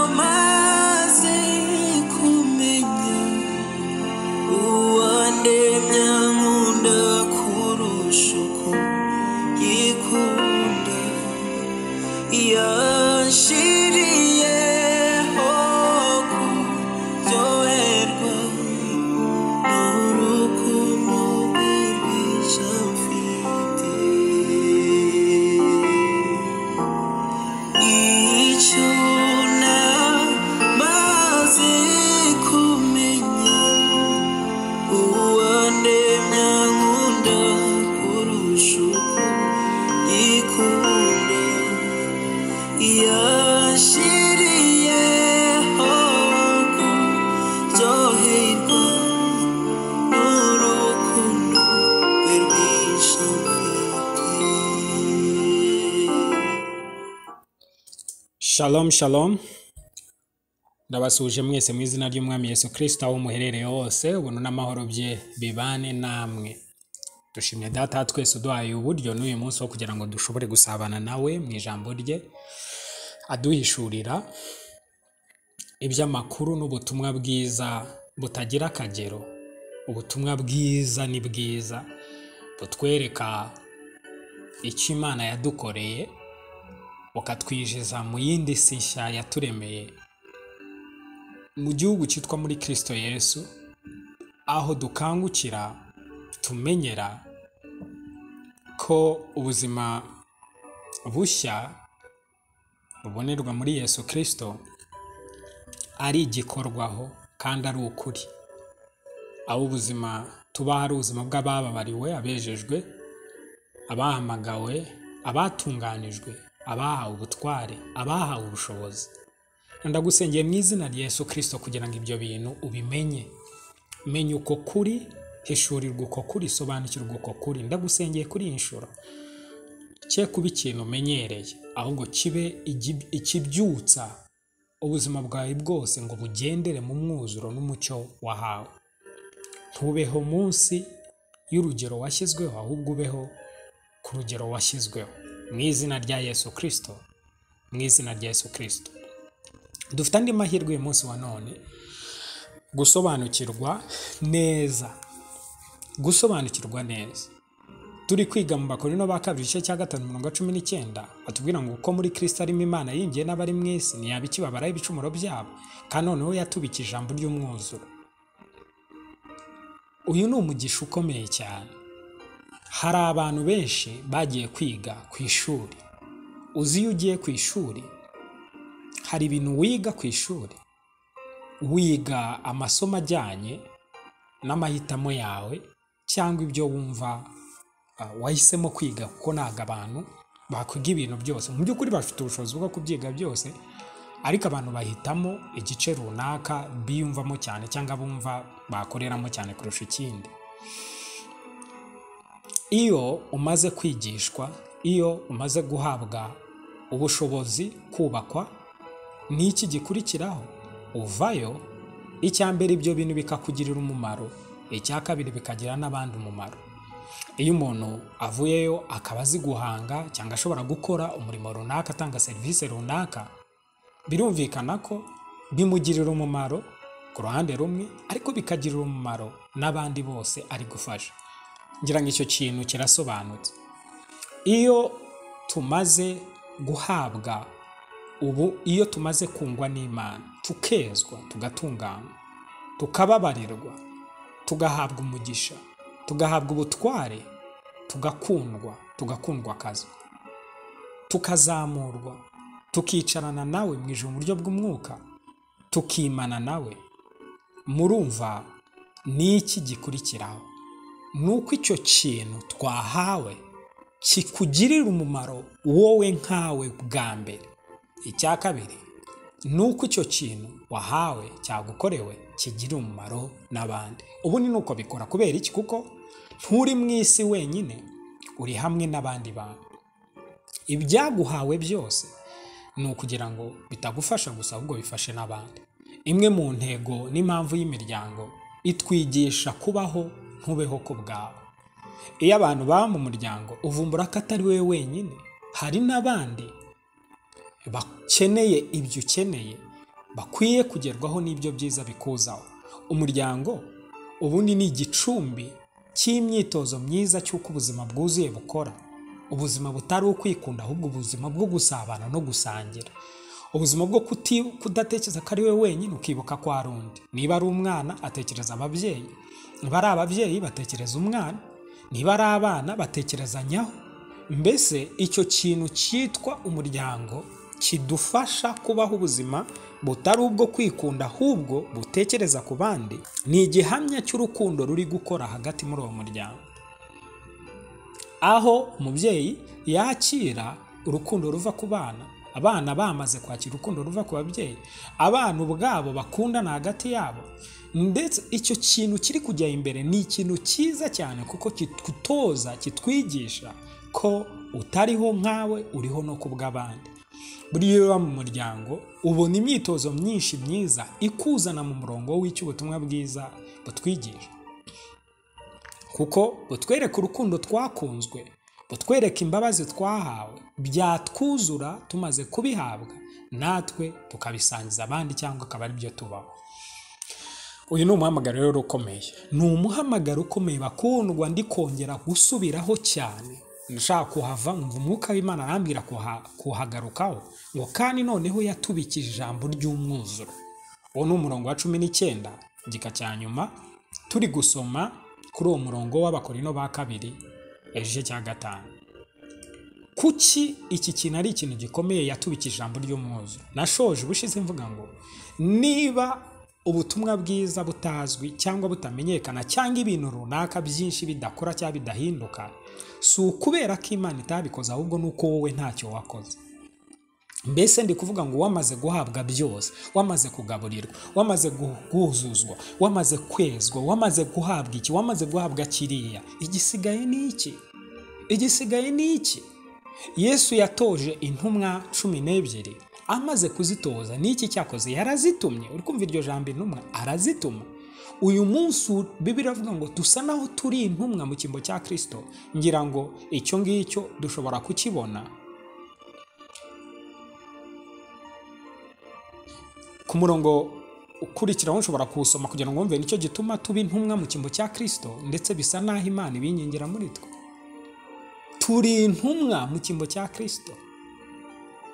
namaze kumenya uwandemya nkunda kurusha uko yikunda yashiriyeho kuryoherwa n'urukundo rwe rwiza mfite icyo namaze kumenya uwandemya nkunda kurusha uko yikunda yashiriyeho kuryoherwa n'urukundo rwe rwinshi mfite Shalom shalom ndabasuje mwese mu izina ry'umwami Yesu Kristo aho muherereye hose ubuntu n'amahoro bye bibane namwe dushimye data wa twese uduhaye uburyo n'uyu munsi wo kugira ngo dushobore gusabana nawe mu ijambo rye aduhishurira iby'amakuru n'ubutumwa bwiza butagira akagero ubutumwa bwiza ni bwiza butwereka icyo Imana yadukoreye bukatwinjiza mu yindi si nshya yaturemeye mu gihugu cyitwa muri Kristo Yesu aho dukangukira tumenyera ko ubuzima bushya bubonerwa muri Yesu Kristo ari igikorwaho kandi ari ukuri aho ubuzima tuba ari ubuzima bw'abababariwe abejejwe abahamagawe abatunganijwe abahawe ubutware abahawe ubushobozi ndagusengeye mu izina rya Yesu Kristo kugira ngo ibyo bintu ubimenye menya uko kuri hishurirwa uko kuri sobanukirwa uko kuri ndagusengeye kuri iyi nshuro cye kuba ikintu umenyereye ahubwo kibe igi- ikibyutsa ubuzima bwawe bwose ngo bugendere mu mwuzuro n'umucyo wahawe ntubeho munsi y'urugero washyizweho ahubwo ubeho ku rugero washyizweho mu izina rya Yesu Kristo mu izina rya Yesu Kristo dufite andi mahirwe uyu munsi wa none gusobanukirwa neza gusobanukirwa neza turi kwiga mu bakorino ba kabiri igice cya gatanu mirongo cumi n'icyenda batubwira ngo uko muri kristo arimo imana yinjiye n'abari mu isi ntiyaba ikibabaraho ibicumuro byabo kandi noneho yatubikije ijambo ry'umwuzuro uyu ni umugisha ukomeye cyane hari abantu benshi bagiye kwiga ku ishuri uzi iyo ugiye ku ishuri hari ibintu wiga ku ishuri wiga amasomo ajyanye n'amahitamo yawe cyangwa ibyo wumva ah, wahisemo kwiga kuko ntabwo abantu bakwiga ibintu byose mu by'ukuri bafite ubushobozi bwo kubyiga byose ariko abantu bahitamo igice runaka biyumvamo cyane cyangwa bumva bakoreramo cyane kurusha ikindi iyo umaze kwigishwa iyo umaze guhabwa ubushobozi kubakwa ni iki gikurikiraho uvayo icya mbere ibyo bintu bikakugirira umumaro icya kabiri bikagira n'abandi umumaro iyo umuntu avuyeyo akaba azi guhanga cyangwa ashobora gukora umurimo runaka atanga serivisi runaka birumvikana ko bimugirira umumaro ku ruhande rumwe ariko bikagirira umumaro n'abandi bose ari gufasha ngira ngo icyo kintu kirasobanutse iyo tumaze guhabwa ubu iyo tumaze kungwa n'imana tukezwa tugatunganywa tukababarirwa tugahabwa umugisha tugahabwa ubutware tugakundwa tugakundwa akazi tukazamurwa tukicarana nawe mu ijoro mu buryo bw'umwuka tukimana nawe murumva ni iki gikurikiraho ni uko icyo kintu twahawe kikugirira umumaro wowe nkawe bwa mbere icya kabiri ni uko icyo kintu wahawe cyagukorewe kigirira umumaro n'abandi ubu ni uko bikora kubera iki kuko nturi mu isi wenyine uri hamwe n'abandi bantu ibyaguhawe byose ni ukugira ngo bitagufasha gusa ahubwo bifashe n'abandi imwe mu ntego n'impamvu y'imiryango itwigisha kubaho ntubeho ku bwawe iyo abantu baba mu muryango uvumbura ko atari wowe wenyine hari n'abandi bakeneye ibyo ukeneye bakwiye kugerwaho n'ibyo byiza bikuzaho umuryango ubundi ni igicumbi cy'imyitozo myiza cy'uko ubuzima bwuzuye bukora ubuzima butari ukwikunda ahubwo ubuzima bwo gusabana no gusangira ubuzima bwo kuti kudatekereza ko ari we wenyine ukibuka ko hari undi niba ari umwana atekereza ababyeyi niba ari ababyeyi batekereza umwana niba ari abana batekerezanyaho mbese icyo kintu cyitwa umuryango kidufasha kubaho ubuzima butari ubwo kwikunda ahubwo butekereza ku bandi ni igihamya cy'urukundo ruri gukora hagati muri uwo muryango aho umubyeyi yakira urukundo ruva ku bana abana bamaze kwakira urukundo ruva ku babyeyi abana ubwabo bakundana hagati yabo ndetse icyo kintu kiri kujya imbere ni ikintu cyiza cyane kuko kitutoza kitwigisha ko utariho nkawe uriho no ku bw'abandi buriya iyo uba mu muryango ubona imyitozo myinshi myiza ikuzana mu murongo w'icy'ubutumwa bwiza butwigisha kuko butwereka urukundo twakunzwe butwereka imbabazi twahawe byatwuzura tumaze kubihabwa natwe tukabisangiza abandi cyangwa akaba ari byo tubaho uyu ni umuhamagaro rero ukomeye ni umuhamagaro ukomeye bakundwa ndi kongera gusubiraho cyane ndashaka kuhava umva umwuka w'imana arambwira kuha- kuhagarukaho ngo kandi noneho yatubikije ijambo ry'umwuzuro uwo ni umurongo wa cumi n'icyenda igika cya nyuma turi gusoma kuri uwo murongo w'abakorino ba kabiri igice cya gatanu kuki iki kintu ari ikintu gikomeye yatubikije ijambo ry'umwuzuro nashoje ubushize mvuga ngo niba ubutumwa bwiza butazwi cyangwa butamenyekana cyangwa ibintu runaka byinshi bidakora cyangwa bidahinduka si ukubera ko imana itabikoze ahubwo ni uko wowe ntacyo wakoze mbese ndi kuvuga ngo wamaze guhabwa byose wamaze kugaburirwa wamaze gu- guhuzuzwa wamaze kwezwa wamaze guhabwa iki wamaze guhabwa kiriya igisigaye ni iki igisigaye ni iki yesu yatoje intumwa cumi n'ebyiri amaze kuzitoza n'iki cyakoze yarazitumye uri kumva iryo jambo intumwa arazituma uyu munsi bibiri avuga ngo dusa naho turi intumwa mu cyimbo cya kirisito ngira ngo icyo ngicyo dushobora kukibona ku murongo ukurikiraho ushobora kuwusoma kugira ngo wumve nicyo gituma tuba intumwa mu cyimbo cya kirisito ndetse bisa n'aho imana ibinyingira muri twe turi intumwa mu cyimbo cya kirisito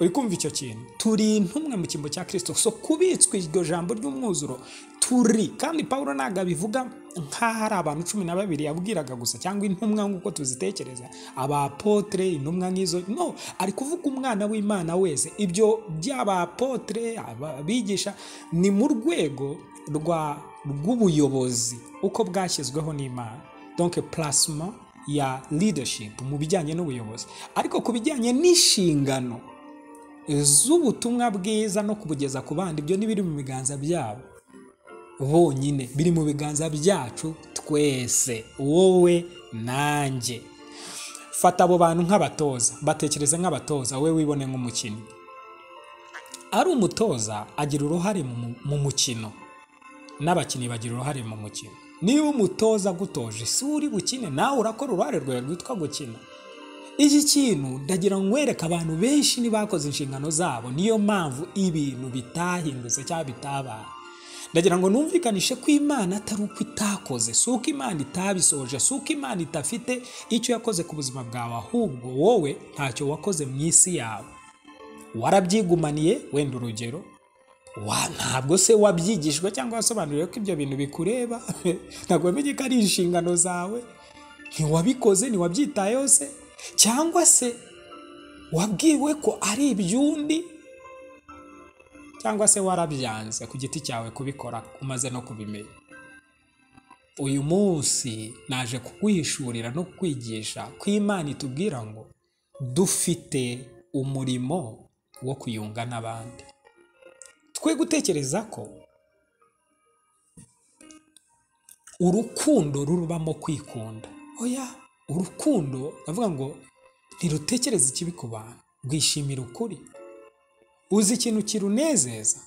uri kumva icyo kintu turi intumwa mu cyimbo cya kirisito so kubitswa iryo jambo ry'umwuzuro turi kandi paul ntabwo abivuga nk'aho ari abantu cumi na babiri yabwiraga gusa cyangwa intumwa nk'uko tuzitekereza abapotere intumwa nk'izo no ari kuvuga umwana w'imana wese ibyo by'abapotere abigisha ni mu rwego rwa rw'ubuyobozi uko bwashyizweho n'imana donc plasma ya leadership mu bijyanye n'ubuyobozi ariko ku bijyanye n'inshingano z'ubutumwa bwiza no kubugeza ku bandi ibyo ntibiri mu biganza byabo bonyine biri mu biganza byacu twese wowe nanjye fata abo bantu nk'abatoza batekereze nk'abatoza wowe wibone nk'umukinnyi ari umutoza agira uruhare mu mu- mu mukino n'abakinnyi bagira uruhare mu mukino niba umutoza agutoje si we uri bukine nawe urakora uruhare rwawe rwitwa gukina iki kintu ndagira ngo nkwereke abantu benshi ntibakoze inshingano zabo niyo mpamvu ibintu bitahindutse cyangwa bitabaye ndagira ngo numvikanishe ko imana atari uko itakoze si uko imana itabisoje si uko imana idafite icyo yakoze ku buzima bwawe ahubwo wowe ntacyo wakoze mu isi yawe warabyigumaniye wenda urugero wa ntabwo se wabyigishwe cyangwa wasobanuriwe ko ibyo bintu bikureba ntabwo wamenye ko ari inshingano zawe ntiwabikoze ntiwabyitayeho se cyangwa se wabwiwe ko ari iby'undi cyangwa se warabyanze ku giti cyawe kubikora umaze no kubimenya uyu munsi naje kukwihishurira no kukwigisha ko imana itubwira ngo dufite umurimo wo kuyunga n'abandi twe gutekereza ko urukundo rurubamo kwikunda oya urukundo ndavuga ngo ntirutekereze ikibi ku bantu rwishimira ukuri uzi ikintu kirunezeza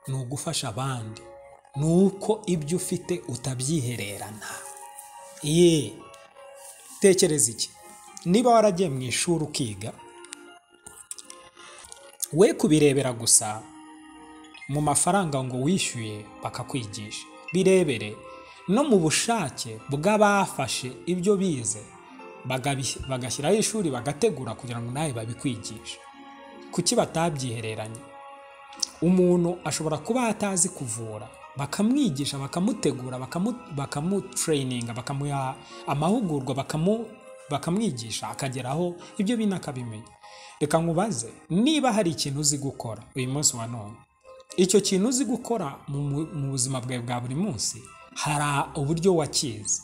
ni ugufasha abandi ni uko ibyo ufite utabyihererana ye tekereza iki niba waragiye mu ishuri ukiga we kubirebera gusa mu mafaranga ngo wishyuye bakakwigisha birebere no mu bushake bw'abafashe ibyo bize bagabi- bagashyiraho ishuri bagategura kugira ngo nawe babikwigishe kuki batabyihereranye umuntu ashobora kuba atazi kuvura bakamwigisha bakamutegura bakamu- bakamutrayininga bakamuha amahugurwa bakamu- bakamwigisha akageraho ibyo bintu akabimenya reka nkubaze niba hari ikintu uzi gukora uyu munsi wa none icyo kintu uzi gukora mu mu- mu buzima bwawe bwa buri munsi hari uburyo wakize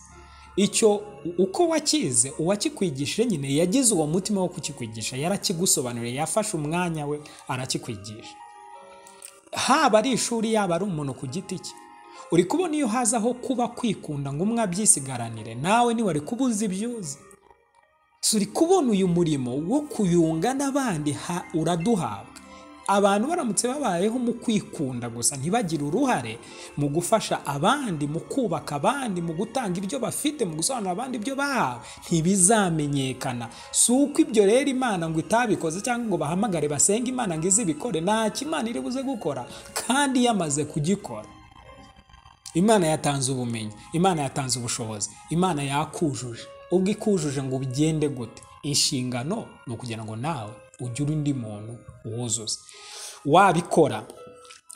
icyo uko wakize uwakikwigishije nyine yagize uwo mutima wo kukikwigisha yarakigusobanuriye yafashe umwanya we arakikwigisha haba ari ishuri yaba ari umuntu ku giti cye uri kubona iyo hazaho kuba kwikunda ngo umwe abyisigaranire nawe niwe ari kuba uzi ibyo uzi So, uri kubona uyu murimo wo kuyunga n'abandi ha- uraduhabwa abantu baramutse babayeho mu kwikunda gusa ntibagire uruhare mu gufasha abandi mu kubaka abandi mu gutanga ibyo bafite mu gusobanurira abandi ibyo bahawe ntibizamenyekana si uko ibyo rero imana ngo itabikoze cyangwa ngo bahamagare basenge imana ngo izibikore ntacyo imana iri buze gukora kandi yamaze kugikora imana yatanze ubumenyi imana yatanze ubushobozi imana yakujuje ubwo ikujuje ngo ugende gute inshingano ni ukugira ngo nawe ugire undi muntu wuzuza wabikora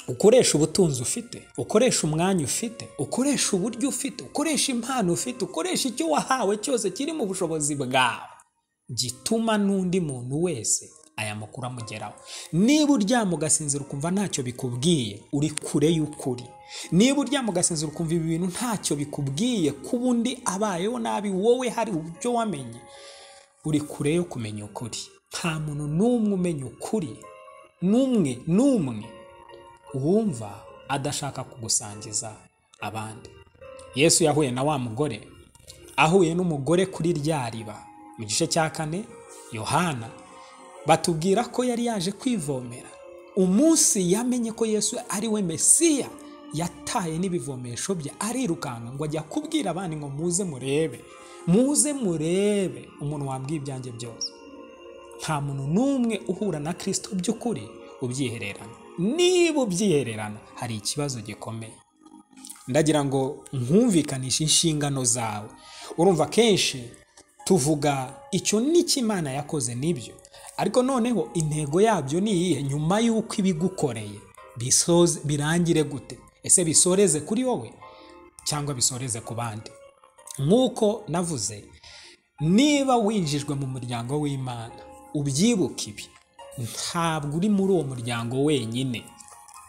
ukoresha ubutunzi ufite ukoresha umwanya ufite ukoresha uburyo ufite ukoresha impano ufite ukoresha icyo wahawe cyose kiri mu bushobozi bwawe gituma n'undi muntu wese aya makuru amugeraho niba uryama ugasinzira ukumva ntacyo bikubwiye uri kure y'ukuri niba uryama ugasinzira ukumva ibi bintu ntacyo bikubwiye kuba undi abayeho nabi wowe hari uburyo wamenye uri kure yo kumenya ukuri nta muntu n'umwe umenya ukuri n'umwe n'umwe wumva adashaka kugusangiza abandi yesu yahuye na wa mugore ahuye n'umugore kuri rya riba mu gice cya kane yohana batubwira ko yari yaje kwivomera umunsi yamenye ko yesu ari we mesiya yataye n'ibivomesho bye arirukanka ngo ajya kubwira abandi ngo muze murebe muze murebe umuntu wambwiye ibyanjye byose nta muntu n'umwe uhura na kirisito by'ukuri ubyihererana niba ubyihererana hari ikibazo gikomeye ndagira ngo nkumvikanishe inshingano zawe urumva kenshi tuvuga icyo n'icyo imana yakoze nibyo ariko noneho intego yabyo ni iyihe nyuma y'uko ibigukoreye bisoze birangire gute ese bisoreze kuri wowe cyangwa bisoreze ku bandi nk'uko navuze niba winjijwe mu muryango w'imana ubyibuke ibi ntabwo uri muri uwo muryango wenyine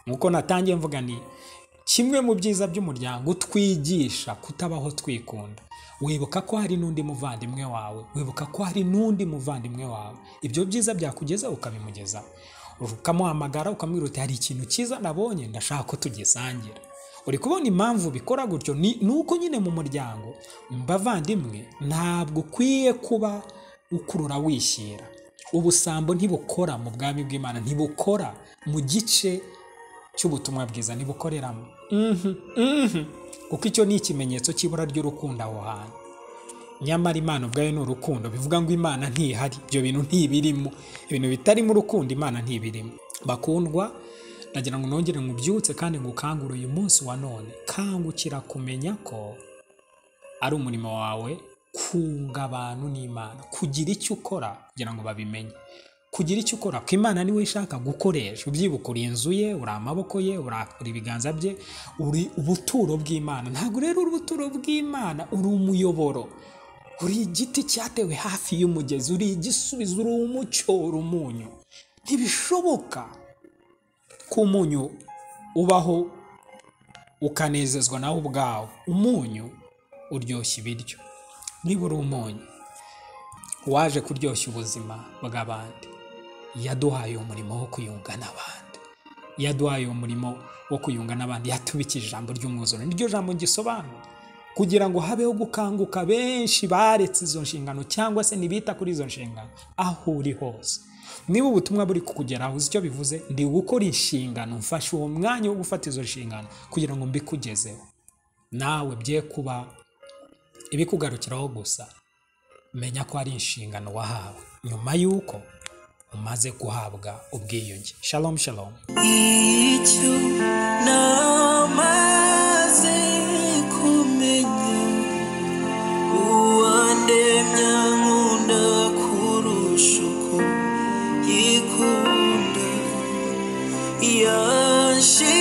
nk'uko natangiye mvuga ni kimwe mu byiza by'umuryango utwigisha kutabaho twikunda wibuka ko hari n'undi muvandimwe wawe wibuka ko hari n'undi muvandimwe wawe ibyo byiza byakugezaho ukabimugezaho ukamuhamagara ukamubwira uti hari ikintu cyiza nabonye ndashaka ko tugisangira uri kubona impamvu bikora gutyo ni ni uko nyine mu muryango mbavandimwe ntabwo ukwiye kuba ukurura wishyira ubusambo ntibukora mu bwami bw'imana ntibukora mu gice cy'ubutumwa bwiza ntibukoreramo Mhm, mhm. kuko icyo ni ikimenyetso cy'ibura ry'urukundo aho hantu nyamara imana ubwayo ni urukundo bivuga ngo imana ntihari ibyo bintu ntibirimo ibintu bitarimo urukundo imana ntibirimo bakundwa ndagira ngo nongere ngubyutse kandi ngukangure uyu munsi wa none kangukira kumenya ko ari umurimo wawe kunga abantu n'imana kugira icyo ukora kugira ngo babimenye kugira icyo ukora ko imana niwe ishaka gukoresha ubyibuka uri inzu ye uri amaboko ye uri ibiganza bye uri ubuturo bw'imana ntabwo rero uri ubuturo bw'imana uri umuyoboro uri igiti cyatewe hafi y'umugezi uri igisubizo uri umucyo uri umunyu ntibishoboka ko umunyu ubaho ukanezezwa nawe ubwawe umunyu uryoshya ibiryo niba uri umunyu waje kuryoshya ubuzima bw'abandi yaduhaye umurimo wo kuyunga n'abandi yaduhaye umurimo wo kuyunga n'abandi yatubikije ijambo ry'umwuzure niryo jambo gisobanura kugira ngo habeho gukanguka benshi baretse izo nshingano cyangwa se ntibita kuri izo nshingano aho uri hose niba ubutumwa buri kukugeraho uzi icyo bivuze ndi gukora inshingano mfashe uwo mwanya wo gufata izo nshingano kugira ngo mbikugezeho nawe bye kuba ibikugarukiraho gusa menya ko ari inshingano wahawe nyuma y'uko umaze guhabwa ubwiyunge shalom shalom icyo namaze kumenya uwandemya nkunda kurusha uko yikunda yanshize